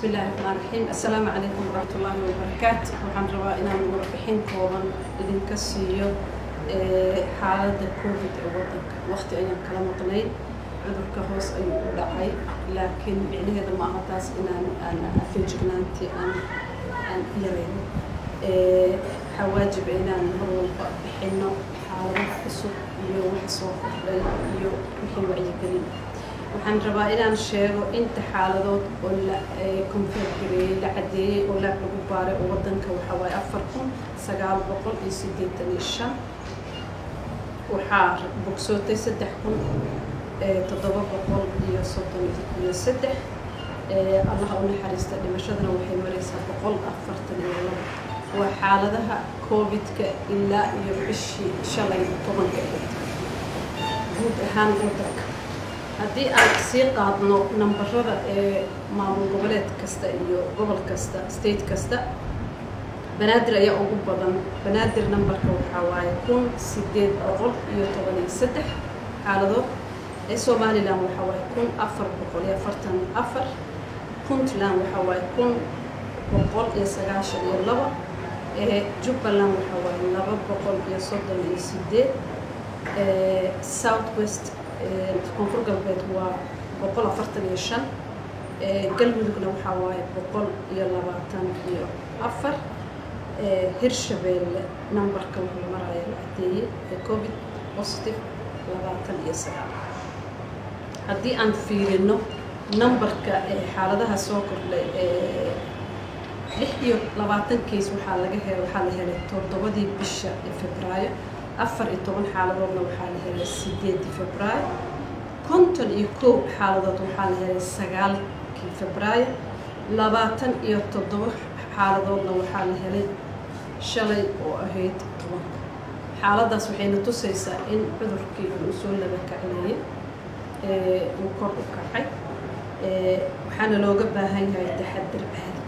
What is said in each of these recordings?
bismi illaahi raxmaan raxiim assalaamu calaykum waraxmatullaahi wabarakaatu waxaan rabaa inaan warbixin kooban idinka siiyo xaaladda covid ee waddanka waqti ayaan kala maqnayn cudurka hoos ayuu u dhacay laakiin micnaheeda ma aha taas inaan aan feejignaantii aan aan yarayno waxaa waajiba inaan mar walba bixino xaalado cusub iyo wax soo kordhay iyo wixii wacyigelin waxaan rabaa inaan sheego inta xaaladood oo la konfeer gareeyey la caddeeyey oo laab lagu baaray oo waddanka waxaa waaye afar kun sagaal boqol iyo siddeetan iyo shan waxaa bogsootay saddex kun toddoba boqol iyo soddon iyo saddex allaha u naxariista dhimashadana waxay maraysaa boqol afartan iyo labo waa xaaladaha covid-ka ilaa iyo bishii shalay tobanka guud ahaan waddanka haddii aan sii qaadno nambarada ee maamul goboleed kasta iyo gobol kasta state kasta banaadir ayaa ugu badan banaadir nambarka waxaa waaye kun sideed boqol iyo toban iyo saddex xaaladood ee somalilan waxaa waaye kun afar boqol iyo afartan afar puntland waxaa waaye kun boqol iyo sagaashan iyo laba ee jubbaland waxaa waaye laba boqol iyo soddon iyo sideed south west koonfur galbeed waa boqol afartan iyo shan galmudugna waxaa waaye boqol iyo labaatan iyo afar hirshabeelle numberka wuxuu maraya la cadeeyey ee covid positive labaatan iyo sagaal haddii aan fiirino numberka xaaladaha soo kordhay lix iyo labaatan keys waxaa laga he waxaa la helay toddobadii bisha ee febraayo afar iyo toban xaaladoodna waxaa la helay sideedii febraayo konton iyo kow xaaladood waxaa la helay sagaalkii febraayo labaatan iyo toddoba xaaladoodna waxaa la helay shalay oo ahayd tobanka xaaladaas waxayna tusaysaa in cudurkii uu soo laba kacleeyey uu kor u kacay waxaana looga baahan yahay taxadir caadi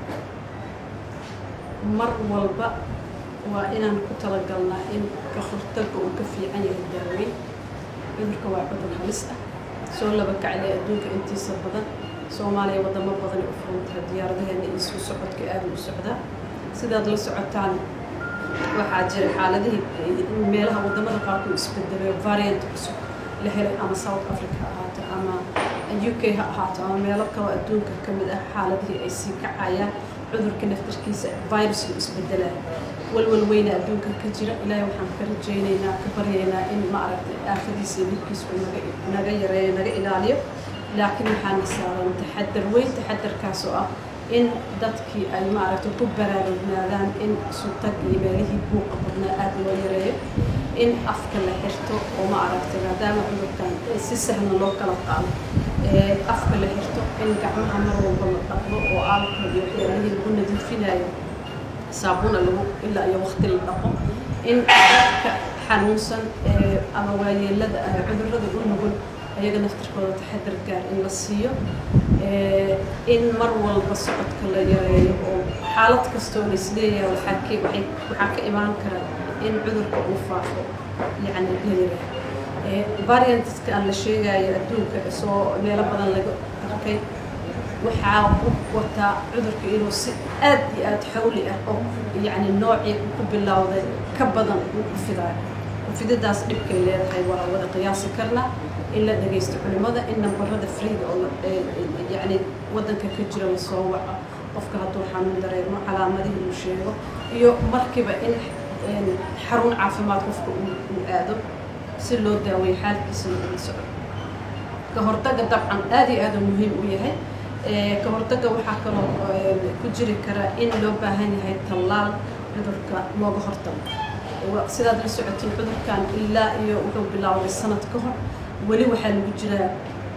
mar walba waa inaan ku talagalnaa in ka hortaga uu ka fiican yahay daaweyn cudurka waa cudur halis ah soo laba kaclay adduunka intiisa badan soomaaliya wadamo badan u furantaha diyaaradaheena iyo suu socodka aada u socdaa sidaad la socotaan waxaa jira xaaladihii meelaha wadamada qaarkood isbedelay variant cusub la helay ama south africa ha ahaato ama u k ha ahaato ama meelo kaloo adduunka ka mid ah xaaladihii ay sii kacayaan cudurka naftarkiisa virusku isbedelaya walwal weyna adduunka ka jira ilaahay waxaan ka rajaynaynaa ka baryaynaa in ma aragtay aafadiisa iyo dhibkiisa uu naga naga yareeyo naga ilaaliyo laakiin waxaana saaran taxadar weyn taxadarkaas oo ah in dadkii ay maaragtay ku baraarugnaadaan in sutag iyo meelihii buuqa badnaa aada loo yareeyo in afka la xirto oo ma aragtay maadaama cudurkan si sahlan loo kala qaado afka la xirto in gacmaha mar walba la dhaqdo oo aalkool iyo waxyaalihii lagu nadiifinayo saabuna lagu ilaa iyo waqti la dhaqo in dadka xanuunsan ama waayeelada ah cudurrada u nugul ayaga naftirkooda taxadar gaar in la siiyo in mar walba socodka la yareeyo oo xaalad kastoo la isleeyahay waxaa ka waxay waxaa ka imaan kara in cudurka uu faafo yacni la yareeyo variantska aan la sheegayo adduunka soo meelo badan laga arkay waxaa u wataa cudurka inuu si aad iyo aad xawli ah oo yacni noocii ku bilowday ka badan uu ku fidaayo fididaas dhibkay leedahay waa wada qiyaasi karnaa in la dhagaysto culimada in nambarada freega oo yacni waddanka ka jira la soo waco qofka hadduu xanuun dareemo calaamadihii uu sheego iyo markiiba in xarun caafimaad qofka uu aado si loo daaweeyo xaalkiisana ula soco ka hortagga dabcan aada iyo aada muhiim u yahay ka hortagga waxaa kaloo ku jiri kara in loo baahan yahay tallaal cudurka looga hortago sidaad la socotiin cudurkan ilaa iyo wuxuu bilaawday sanad ka hor weli waxaa lagu jiraa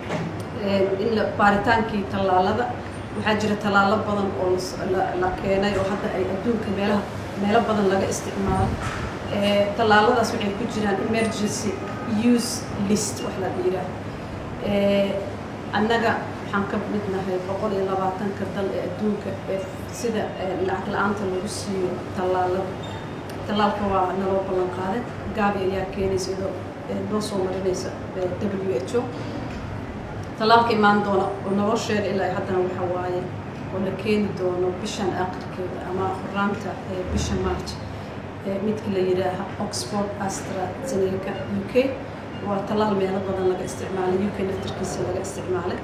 in baaritaankii tallaalada waxaa jira tallaalo badan oo la keenay oo hadda ay adduunka meelaha meelo badan laga isticmaalo tallaaladaas waxay ku jiraan emergency use list wax la yidhaah annaga waxaan ka mid nahay boqol iyo labaatanka dal ee adduunka ee sida lacag la-aanta lagu siiyo tallaalada tallaalka waa naloo ballan qaaday gaabi ayaa keenaysa iyadoo noo soo marinaysa w h o tallaalka imaan doona oo naloo sheegay ilaa haddana waxa waaye oo la keeni doono bishan aakhirkeeda ama horaanta bisha march midka la yidhaaha oxford astrazeneca u k waa tallaal meelo badan laga isticmaalay u k naftarkiisa laga isticmaalay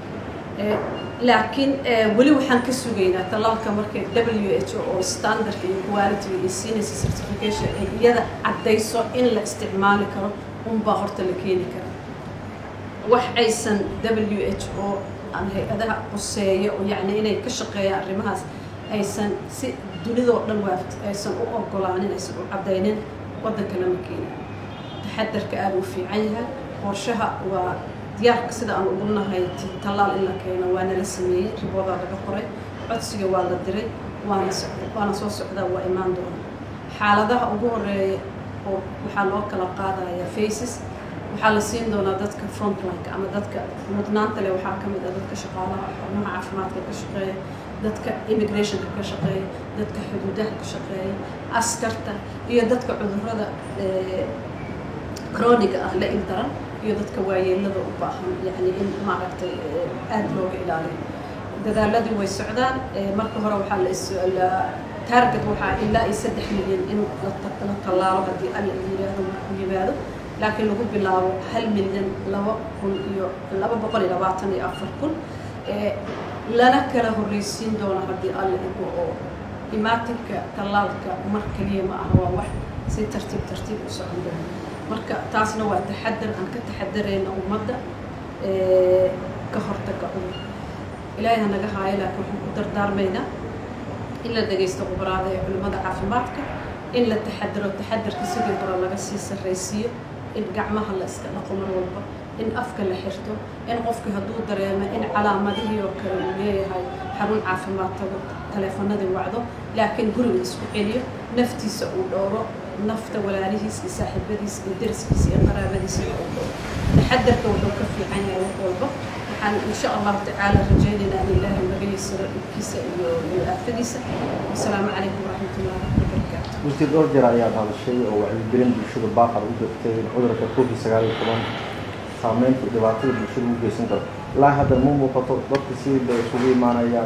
laakiin weli waxaan ka sugaynaa tallaalka markay w h o oo standardka iyo quality iyo siinaysa certification ay iyada caddayso in la isticmaali karo unbaa horta la keeni kara wax aysan w h o ama hay-adaha quseeya oo yacni inay ka shaqeeyaan arrimahaas aysan si dunidoo dhan waaft aysan u ogolaanin aysan u caddaynin waddanka lama keenayo taxadarka aada u fiican yahay qorshaha waa diyaarka sida aan ugu nahay tallaal in la keeno waa nala sameeyey riboodaa laga qoray codsiga waa la diray waana waana soo socdaa waa imaan doona xaaladaha ugu horeeya oo waxaa loo kala qaadaya faces waxaa la siin doonaa dadka frontlinka ama dadka mudnaanta leh waxaa ka mid ah dadka shaqaalaha xubnaha caafimaadka ka shaqeeya dadka immigrationka ka shaqeeya dadka xuduudaha ka shaqeeya askarta iyo dadka cudurrada croniga ah la ildaran iyo dadka waayeelada u baahan yani in maaragtay aada looga ilaaliyo dadaaladii way socdaan marka hore waxaa la target waxaa ilaa iyo saddex milyan in la tallaalo haddii alla yidhaahdo markuu yimaado laakiin lagu bilaabo hal milyan laba kun iyo laba boqol iyo labaatan iyo afar kun lana kala horreysiin doono haddii alla igo oo imaatinka tallaalka mar keliya ma aha waa wax si tartiib tartiib u socon doono marka taasna waa taxadar aan ka taxadarayna ummadda ka hortaga cudur ilaahay ha naga haayo laakiin waxaan ku dardaarmaynaa in la dhagaysto khubaraada ee culimmada caafimaadka in la taxadaro taxadarka sidii hore laga sii sarraysiiyo in gacmaha la iska dhaqo mar walba in afka la xirto in qofki hadduu dareemo in calaamadihii oo kale uu leeyahay xarun caafimaad tago taleefanadii wacdo laakiin guriga isku celiyo naftiisa uu dhowro nafta walaalihiis iyo saaxiibadiis iyo deriskiisa iyo qaraabadiisa uu dhowro taxadarka wuxuu ka fiican yahay wax walba waxaan insha allahu tacaala rajaynaynaa in ilaahay naga yasiro dhibkiisa iyo iyo aafadiisa wasalaamu calaykum waraxmatullahi wabarakaatu wasiir dhowr jeer ayaad hadashay oo wacyigelin bulshada baaqad u jirtay cudurka covid sagaal iyo toban saameynta dhibaatada bulshada u geysan karo ilaa hadda ma muuqato dadka sidii bay isugu imaanayaan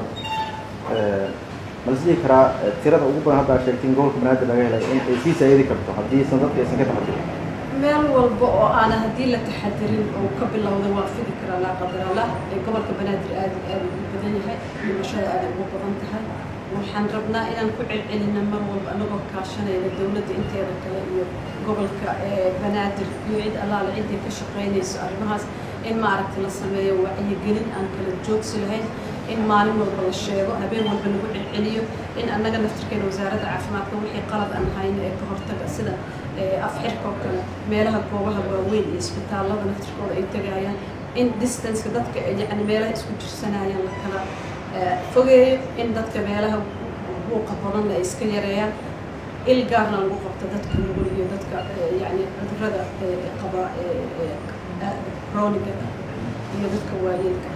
ma la isdhihi karaa tirada ugu badan hadda aad sheegtay in gobolka banaadir laga helay in ay sii saayidi karto haddii san dadka aysan ka taxadirin meel walba oo aana haddii la taxadirin oo ka bilowda waa fidi karaa laa qadarallah ee gobolka banaadir aada aada ugu badan yahay dhimashada aada ugu badan tahay waxaan rabnaa inaan ku celcelina mar walba anagoo kaashanayna dowladda inteeda kale iyo gobolka banaadir iyo cid allaale ciddii ka shaqaynayso arrimahaas in maaragta la sameeyo wacyigelin aan kala joogsi lahayn in maalin walba la sheego habeen walba lagu celceliyo in annaga naftirkeena wasaaradda caafimaadka wixii qalad aan hayno ee ka hortaga sida afxirka oo kale meelaha goobaha waaweyn iyo isbitaallada naftirkooda ay tegayaan in distanceka dadka yani meelaha isku jirsanayaan la kala fogeeyo in dadka meelaha buuqa badanna ay iska yareeyaan il gaarna lagu qabto dadka nugul iyo dadka yani cudurrada qaba croniga iyo dadka waayeelka